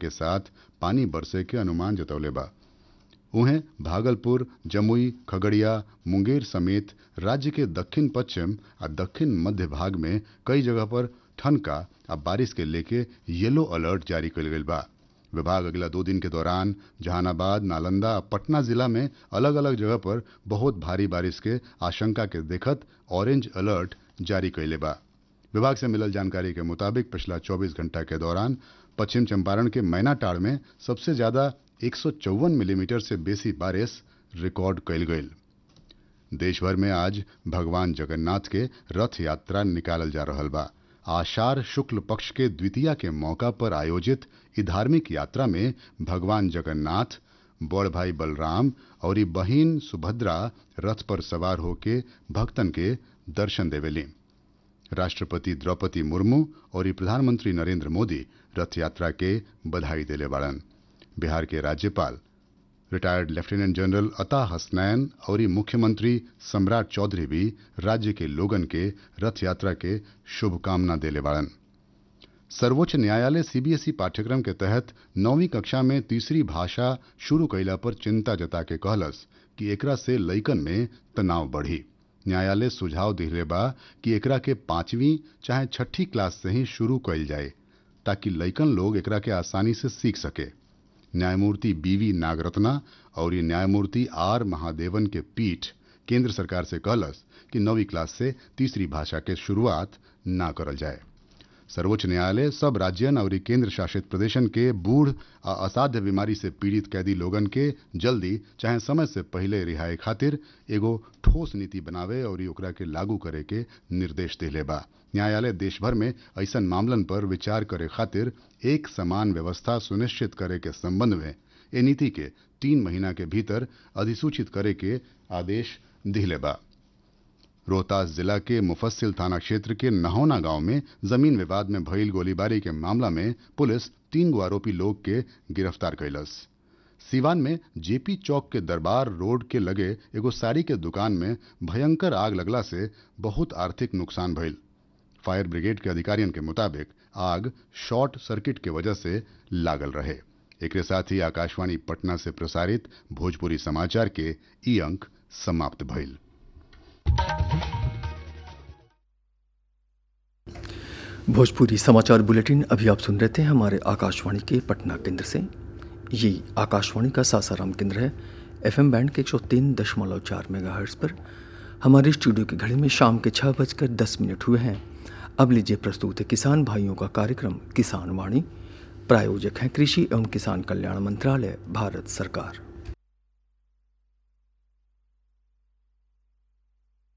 के साथ पानी बरसे के अनुमान जतौले बा उहें भागलपुर जमुई खगड़िया मुंगेर समेत राज्य के दक्षिण पश्चिम आ दक्षिण मध्य भाग में कई जगह पर ठनका आ बारिश के लेके येलो अलर्ट जारी कल गई बा विभाग अगला दो दिन के दौरान जहानाबाद नालंदा आ पटना जिला में अलग अलग जगह पर बहुत भारी बारिश के आशंका के देखत ऑरेंज अलर्ट जारी कैले बा विभाग से मिलल जानकारी के मुताबिक पिछला 24 घंटा के दौरान पश्चिम चंपारण के मैनाटाड़ में सबसे ज्यादा एक मिलीमीटर से बेसी बारिश रिकॉर्ड कैल गई देश भर में आज भगवान जगन्नाथ के रथ यात्रा निकालल जा रहा बा आषाढ़ शुक्ल पक्ष के द्वितीया के मौका पर आयोजित ई धार्मिक यात्रा में भगवान जगन्नाथ बड़ भाई बलराम और ई बहिन सुभद्रा रथ पर सवार होके भक्तन के दर्शन देवेली राष्ट्रपति द्रौपदी मुर्मू और ई प्रधानमंत्री नरेंद्र मोदी रथ यात्रा के बधाई देले बाड़न बिहार के राज्यपाल रिटायर्ड लेफ्टिनेंट जनरल अता हसनैन और ई मुख्यमंत्री सम्राट चौधरी भी राज्य के लोगन के रथ यात्रा के शुभकामना देले बाड़न सर्वोच्च न्यायालय सीबीएसई पाठ्यक्रम के तहत नौवीं कक्षा में तीसरी भाषा शुरू कैला पर चिंता जता के कहलस कि एकरा से लइकन में तनाव बढ़ी न्यायालय सुझाव दिले बा कि एकरा के पांचवी चाहे छठी क्लास से ही शुरू कैल जाए ताकि लइकन लोग एकरा के आसानी से सीख सके न्यायमूर्ति बीवी नागरत्ना और न्यायमूर्ति आर महादेवन के पीठ केंद्र सरकार से कहलस कि नौवीं क्लास से तीसरी भाषा के शुरुआत ना करल जाए सर्वोच्च न्यायालय सब राज्यन और केंद्र शासित प्रदेशन के बूढ़ आ असाध्य बीमारी से पीड़ित कैदी लोगन के जल्दी चाहे समय से पहले रिहाई खातिर एगो ठोस नीति बनावे और ओकरा के लागू करे के निर्देश दिले बा न्यायालय देश भर में ऐसन मामलन पर विचार करे खातिर एक समान व्यवस्था सुनिश्चित करे के संबंध में ए नीति के तीन महीना के भीतर अधिसूचित करे के आदेश दिले बा रोहतास जिला के मुफस्सिल थाना क्षेत्र के नहौना गांव में जमीन विवाद में भइल गोलीबारी के मामला में पुलिस तीन गो आरोपी लोग के गिरफ्तार कैलस सीवान में जेपी चौक के दरबार रोड के लगे एगो साड़ी के दुकान में भयंकर आग लगला से बहुत आर्थिक नुकसान भइल फायर ब्रिगेड के अधिकारियों के मुताबिक आग शॉर्ट सर्किट के वजह से लागल रहे एक साथ ही आकाशवाणी पटना से प्रसारित भोजपुरी समाचार के ई अंक समाप्त भइल भोजपुरी समाचार बुलेटिन अभी आप सुन रहे थे हमारे आकाशवाणी के पटना केंद्र से ये आकाशवाणी का सासाराम केंद्र है एफएम बैंड के एक सौ तीन दशमलव चार मेगा पर हमारे स्टूडियो की घड़ी में शाम के छः बजकर दस मिनट हुए हैं अब लीजिए प्रस्तुत है किसान भाइयों का कार्यक्रम किसान वाणी प्रायोजक हैं कृषि एवं किसान कल्याण मंत्रालय भारत सरकार